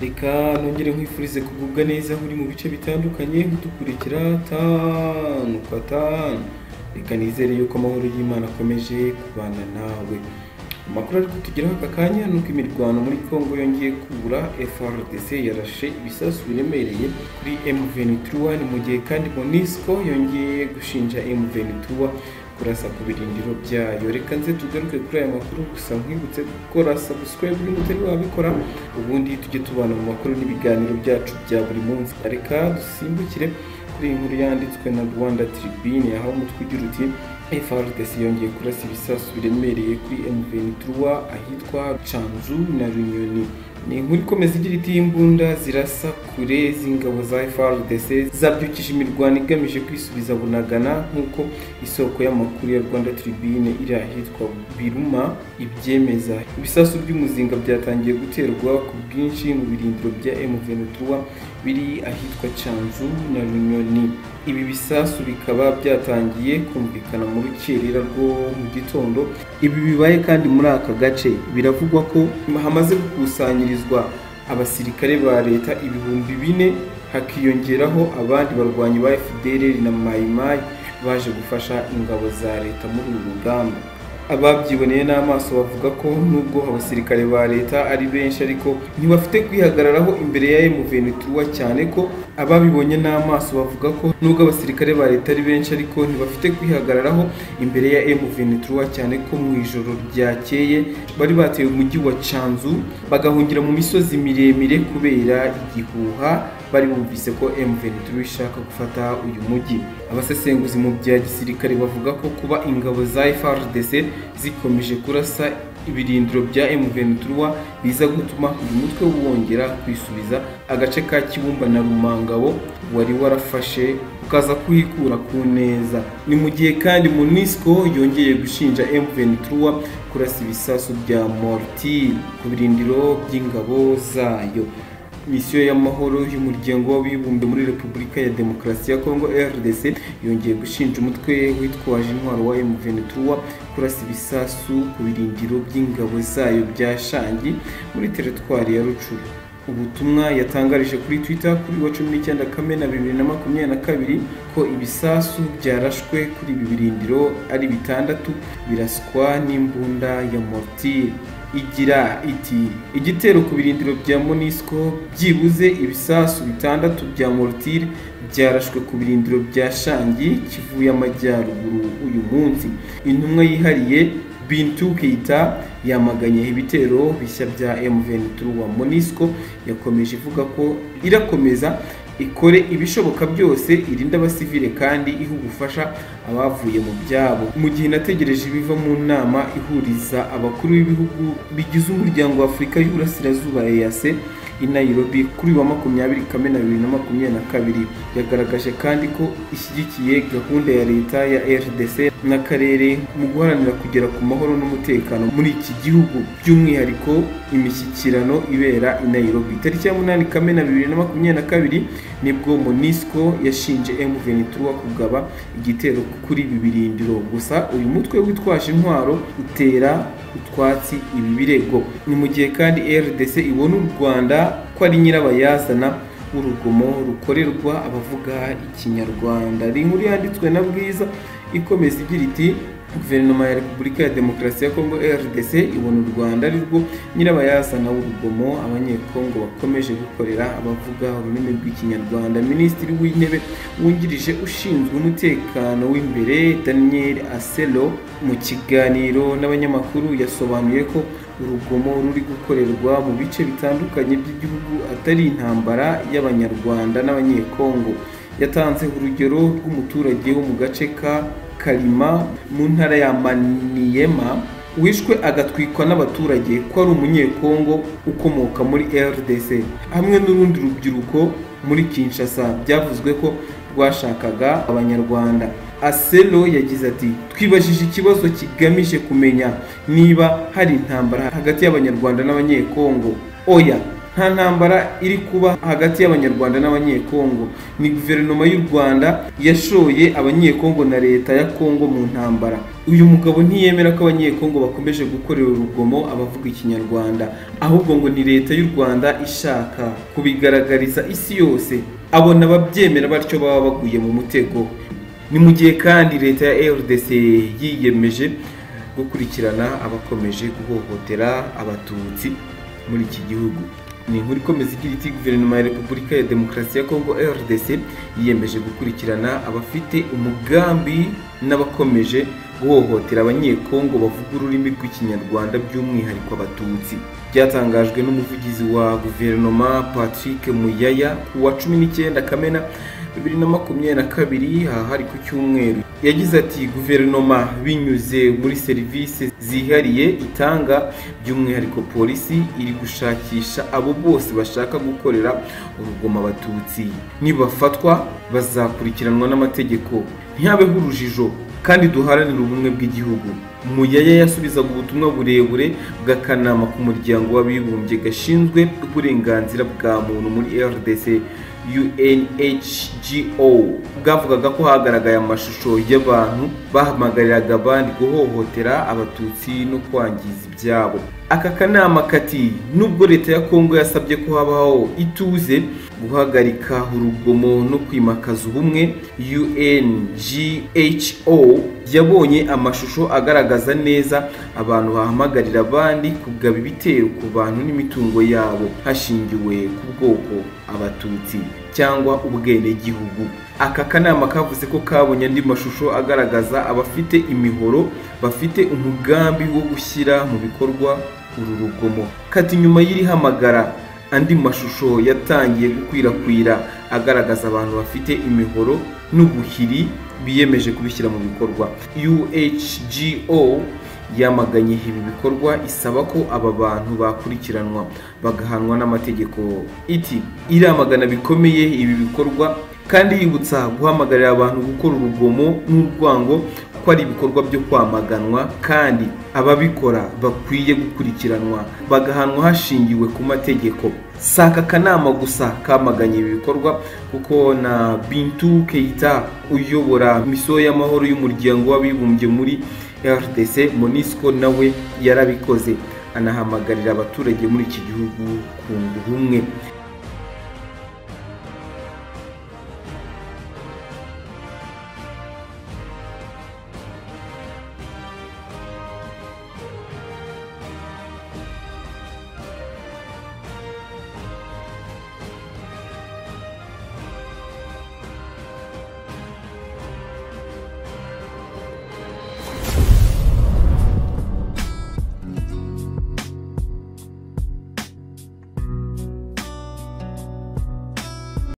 reka nongere nkwifurize kugubwa neza aho uri mu bice bitandukanye udukurikira tanu kwa tanu reka nizere yuko amahoro y'imana akomeje kubana nawe amakuru ariko tugeraho aka kanya ni uko imirwano muri congo yongeye kubura frdc yarashe ibisasu biremereye kuri m23 mu gihe kandi monisco yongeye gushinja m23 kurasa ku birindiro byayo reka nze tugaruke kuri aya makuru gusa nkwibutse gukora subscribe niba utari wabikora ubundi tujye tubana mu makuru n'ibiganiro byacu bya buri munsi reka dusimbukire kuri iyi nkuru yanditswe na rwanda tribune aho umutwe ugira uti FRDC yongeye kurasa ibisasu biremereye kuri M23 ahitwa Canzu na Runyoni ni inkuru ikomeza igira iti imbunda zirasa kure z'ingabo za FRDC zabyukije imirwano igamije kwisubiza bunagana nk'uko isoko y'amakuru ya Rwanda Tribune iri ahitwa Biruma ibyemeza ibisasu by'umuzinga byatangiye guterwa ku bwinshi mu birindiro bya M23 biri ahitwa Canzu na Runyoni ibi bisasu bikaba byatangiye kumvikana mu rukerera rwo mu gitondo ibi bibaye kandi muri aka gace biravugwa ko hamaze gukusanyirizwa abasirikare ba leta ibihumbi bine hakiyongeraho abandi barwanyi ba FDLR na Mayimayi baje gufasha ingabo za leta muri uru rugamba ababyiboneye n'amaso bavuga ko nubwo abasirikare ba leta ari benshi ariko ntibafite kwihagararaho imbere ya M23 cyane ko ababibonye n'amaso bavuga ko nubwo abasirikare ba leta ari benshi ariko ntibafite kwihagararaho imbere ya M23 cyane ko mu ijoro ryakeye bari bateye umujyi wa Canzu bagahungira mu misozi miremire kubera igihuha bari bumvise ko M23 ishaka gufata uyu mujyi abasesenguzi mu bya gisirikare bavuga ko kuba ingabo za FRDC zikomeje kurasa ibirindiro bya M23 biza gutuma uyu mutwe wongera kwisubiza agace ka Kibumba na Rumangabo wari warafashe ukaza kuhikura ku neza ni mu gihe kandi Monusco yongeye gushinja M23 kurasa ibisasu bya mortire ku birindiro by'ingabo zayo misiyo y'amahoro y'umuryango w'abibumbye muri repubulika ya demokarasi ya kongo rdc yongeye gushinja umutwe witwaje intwaro wa m23 kurasa ibisasu ku birindiro by'ingabo zayo bya shangi muri teritwari ya rucuru ubutumwa yatangarije kuri twitter kuri wa cumi n'icyenda kamena bibiri na makumyabiri na kabiri ko ibisasu byarashwe kuri ibi birindiro ari bitandatu biraswa n'imbunda ya mortire igira iti igitero ku birindiro bya monisco byibuze ibisasu bitandatu bya mortire byarashwe ku birindiro bya shangi kivuye amajyaruguru uyu munsi intumwa yihariye bintu keita yamaganye ibitero bishya bya m23 wa monisco yakomeje ivuga ko irakomeza ikore ibishoboka byose irinde abasivile kandi ihe ubufasha abavuye mu byabo mu gihe nategereje ibiva mu nama ihuriza abakuru b'ibihugu bigize umuryango wa afurika y'uburasirazuba eyase i nairobi kuri wa makumyabiri kamena bibiri na makumyabiri na kabiri yagaragaje kandi ko ishyigikiye gahunda ya leta ya rdc n'akarere mu guharanira kugera ku mahoro n'umutekano muri iki gihugu by'umwihariko imishyikirano ibera i nairobi tariki ya munani kamena bibiri na makumyabiri na kabiri nibwo monisco yashinje m23 kugaba igitero kuri ibi birindiro gusa uyu mutwe witwaje intwaro utera utwatsi ibi birego ni mu gihe kandi rdc ibona u rwanda ko ari nyirabayazana w'urugomo rukorerwa abavuga ikinyarwanda ni inkuru yanditswe na bwiza ikomeza igira iti guverinoma ya repubulika ya demokarasi ya kongo rdc ibona u rwanda ari rwo nyirabayazana w'urugomo abanyekongo bakomeje gukorera abavuga ururimi rw'ikinyarwanda minisitiri w'intebe wungirije ushinzwe umutekano w'imbere daniel aselo mu kiganiro n'abanyamakuru yasobanuye ko urugomo ruri gukorerwa mu bice bitandukanye by'igihugu atari intambara y'abanyarwanda n'abanyekongo yatanze urugero rw'umuturage wo mu gace ka karima mu ntara ya maniyema wishwe agatwikwa n'abaturage ko ari umunyekongo ukomoka muri rdc hamwe n'urundi rubyiruko muri kinshasa byavuzwe ko rwashakaga abanyarwanda aselo yagize ati twibajije ikibazo kigamije kumenya niba hari intambara hagati y'abanyarwanda n'abanyekongo oya nta ntambara iri kuba hagati y'abanyarwanda n'abanyekongo ni guverinoma y'u rwanda yashoye abanyekongo na leta ya kongo mu ntambara uyu mugabo ntiyemera ko abanyekongo bakomeje gukorera urugomo abavuga ikinyarwanda ahubwo ngo ni leta y'u rwanda ishaka kubigaragariza isi yose abona ababyemera batyo baba baguye mu mutego ni mu gihe kandi leta ya rdc yiyemeje gukurikirana abakomeje guhohotera abatutsi muri iki gihugu ni inkuru ikomeza igira iti guverinoma ya repubulika ya demokarasi ya kongo rdc yiyemeje gukurikirana abafite umugambi n'abakomeje guhohotera abanyekongo bavuga ururimi rw'ikinyarwanda by'umwihariko abatutsi byatangajwe n'umuvugizi wa guverinoma patrick muyaya ku wa cumi n'icyenda kamena bibiri na makumyabiri na kabiri aha hari ku cyumweru yagize ati guverinoma binyuze muri serivisi zihariye itanga by'umwihariko polisi iri gushakisha abo bose bashaka gukorera urugomo abatutsi nibafatwa bazakurikiranwa n'amategeko ntihabeho urujijo kandi duharanire ubumwe bw'igihugu muyaya yasubizaga ubutumwa burebure bw'akanama k'umuryango w'abibumbye gashinzwe uburenganzira bwa muntu muri rdc unhgo bwavugaga ko hagaragaye amashusho y'abantu bahamagariraga abandi guhohotera abatutsi no kwangiza ibyabo aka kanama kati nubwo leta ya kongo yasabye ko habaho ituze guhagarika urugomo no kwimakaza ubumwe unhgo yabonye amashusho agaragaza neza abantu bahamagarira abandi kugaba ibitero ku bantu n'imitungo yabo hashingiwe ku bwoko abatutsi cyangwa ubwenegihugu aka kanama kavuze ko kabonye andi mashusho agaragaza abafite imihoro bafite umugambi wo gushyira mu bikorwa uru rugomo kati nyuma y'iri hamagara andi mashusho yatangiye gukwirakwira agaragaza abantu bafite imihoro n'ubuhiri biyemeje kubishyira mu bikorwa uhgo yamaganye ibi bikorwa isaba ko aba bantu bakurikiranwa bagahanwa n'amategeko iti iramagana bikomeye ibi bikorwa kandi yibutsa guhamagarira abantu gukora urugomo n'urwango ko ari ibikorwa byo kwamaganwa kandi ababikora bakwiye gukurikiranwa bagahanwa hashingiwe ku mategeko si aka kanama gusa kamaganye ibi bikorwa kuko na bintu keita uyobora misiyo y'amahoro y'umuryango w'abibumbye muri rdc monisco nawe yarabikoze anahamagarira abaturage muri iki gihugu kunga ubumwe